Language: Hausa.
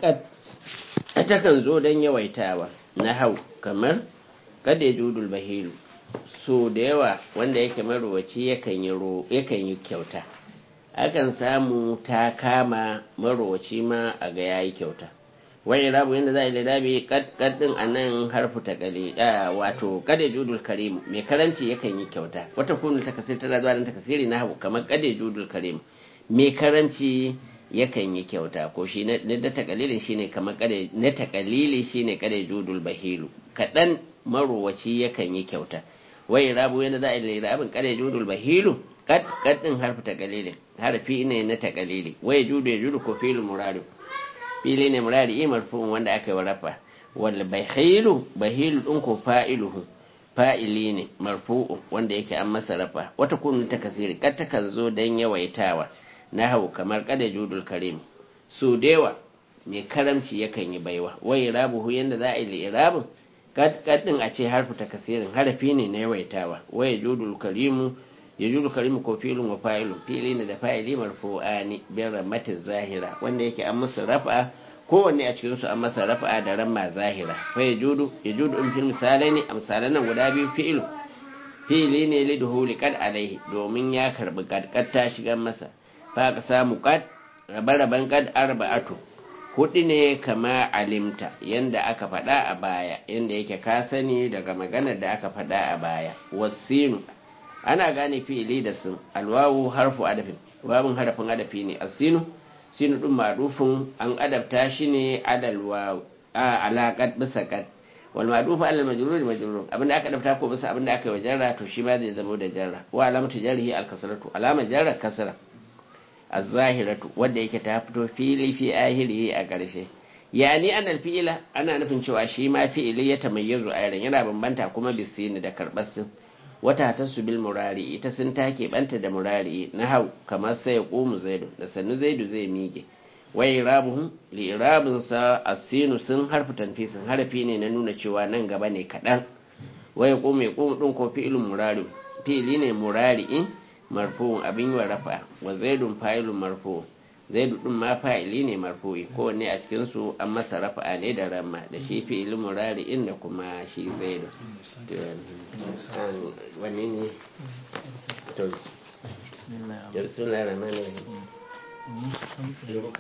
kad takan zo don yawaitawa na hau kamar kada judul bahilu so da yawa wanda yake marowaci yakan yi kyauta akan samu ta kama marowaci ma a ga yayi kyauta wani rabu yadda za a yi ladabi kaddin a nan harfu ta kale wato kada judul karimu mai karanci yakan yi kyauta wata kunu ta kasiri tana zuwa nan ta kasiri na hagu kamar kada judul karimu mai karanci yakan yi kyauta ko shi na da takalilin shine kamar kada na takalili shine kada judul bahilu kadan marowaci yakan yi kyauta wai rabu yadda za a yi rabin kada judul bahilu kad kadin harfu takalilin harfi ne na takalili wai judu ya judu ko filu muradu fili ne murari marfu'un wanda aka yi rafa wal bahilu bahilu din ko fa'iluhu fa'ili ne marfu'un wanda yake an masa rafa wata kunu ta kasiri kad ta kan zo dan yawaitawa na hau kamar kada judul karim su dewa mai karamci yakan yi baiwa wai rabuhu yanda za a yi irabin kad kadin a ce harfu ta kasirin harafi ne na yawaitawa wai judul karimu ya judu karimu ko filin wa fa'ilun fili ne da fa'ili marfu'ani bin rammatin zahira wanda yake an musu rafa kowanne a cikin su an masa rafa da ramma zahira fa ya judu ya judu in fil misalai ne a misalan nan guda biyu fi'ilu fili ne li duhuli kad alaihi domin ya karbi kad kad ta shiga masa fa ka samu kad rabe-raben kad arba'atu hudu ne kama alimta yanda aka faɗa a baya yanda yake ka sani daga maganar da aka faɗa a baya wasinu ana gane fi'ili da sun alwawu harfu adafin wawun harafin adafi ne asinu sinu din madufin an adabta shi ne adal wawu a alaqat bisa kad wal madufu alal majrur majrur abinda aka adabta ko bisa abinda aka yi wa jarra to shi ma zai zama da jarra wa alamatu jarhi al kasratu alama jarra kasra az-zahiratu wanda yake ta fito fili fi ahiri a ƙarshe yani anal fi'ila ana nufin cewa shi ma fi'ili ya tamayyazu ayran yana bambanta kuma bisini da karbar sin wata ta su bil murari ita sun take banta da murari na hau kamar sai ya komu zaidu da sannu zaidu zai mige wai irabuhum li irabun sa asinu sun harfi tanfisin harfi ne na nuna cewa nan gaba ne kadan wai komu ya komu din ko fi'ilun murari fi'ili ne murari marfu'un abin yi wa rafa wa zaidun fa'ilun marfu'un zaidu din ma fa'ili ne marfu'i kowanne a cikin su an masa rafa'a ne da ramma da shi fi'ilin murari'in da kuma shi zaidu wani ne to bismillahir rahmanir rahim